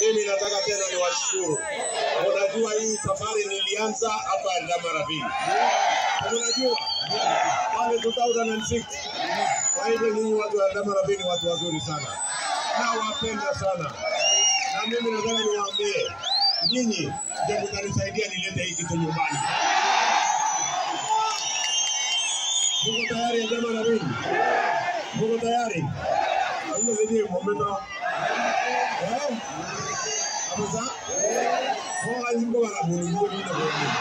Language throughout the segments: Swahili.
Mimi nataka tena niwashukuru. Unajua hii safari nilianza hapa Eldoret. Unajua pale 2006. Kwa hivyo nyinyi watu wa Eldoret ni watu wazuri sana, nawapenda sana, na mimi nataka niwaambie nyinyi ndio mtanisaidia nilete hii kitu nyumbani. Muko tayari Eldoret? Muko tayari? Ile video momento. Eh? Amuza? Kwa hiyo wanabuni ndio ndio.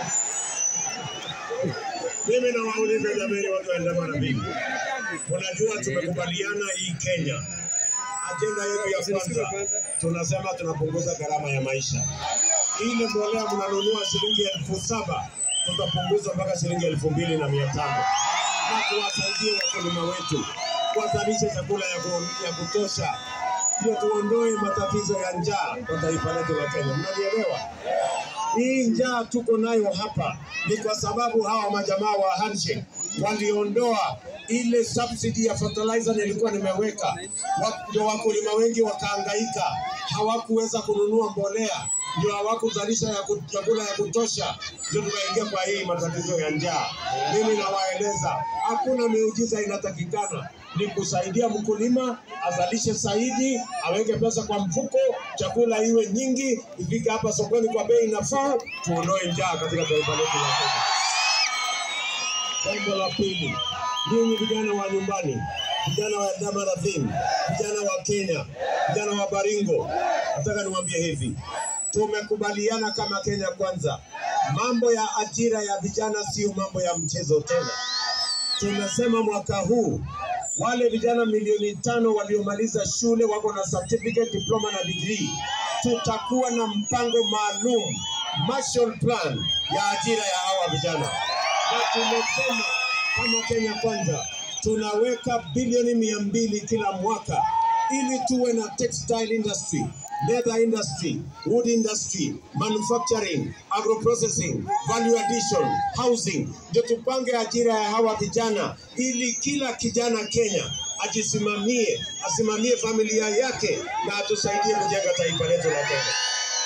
Mimi nawauliza jamani, watu wa Eldoret, unajua tumekubaliana hii Kenya, ajenda yetu ya kwanza tunasema tunapunguza gharama ya maisha. Ile mbolea mnanunua shilingi elfu saba tutapunguza mpaka shilingi elfu mbili na mia tano na tuwasaidie wakulima wetu wazalishe chakula ya, ku, ya kutosha, ndio tuondoe matatizo ya njaa kwa taifa letu la Kenya. Mnanielewa? Hii njaa tuko nayo hapa ni kwa sababu hawa majamaa wa handshake waliondoa ile subsidy ya fertilizer nilikuwa nimeweka, Wa- ndio wakulima wengi wakaangaika, hawakuweza kununua mbolea, ndio hawakuzalisha ya ku- chakula ya kutosha, ndio tukaingia kwa hii matatizo ya njaa. Mimi nawaeleza hakuna miujiza inatakikana, ni kusaidia mkulima azalishe zaidi, aweke pesa kwa mfuko, chakula iwe nyingi, ifike hapa sokoni kwa bei nafuu, tuondoe njaa katika taifa letu la Kenya. Jambo la pili, nyinyi vijana wa nyumbani, vijana wa Eldoret, vijana wa Kenya, vijana wa Baringo, nataka niwaambie hivi, tumekubaliana kama Kenya Kwanza, mambo ya ajira ya vijana sio mambo ya mchezo tena. Tumesema mwaka huu wale vijana milioni tano waliomaliza shule wako na certificate, diploma na degree, tutakuwa na mpango maalum Marshall Plan ya ajira ya hawa vijana, na tumesema kama Kenya Kwanza tunaweka bilioni mia mbili kila mwaka ili tuwe na textile industry, leather industry, wood industry, manufacturing, agroprocessing, value addition, housing, ndio tupange ajira ya hawa vijana ili kila kijana Kenya ajisimamie, asimamie familia yake na atusaidie kujenga taifa letu la Kenya.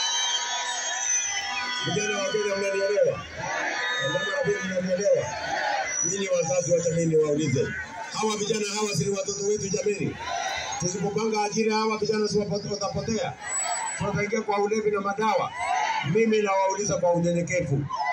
Vijana wa Kenya, mnanielewa? Wamama wa Kenya, mnanielewa? Nyinyi wazazi, wacha mimi niwaulize, hawa vijana hawa si ni watoto wetu jameni? Tusipopanga ajira hawa vijana si wapo- watapotea, tutaingia kwa ulevi na madawa. Mimi nawauliza kwa unyenyekevu,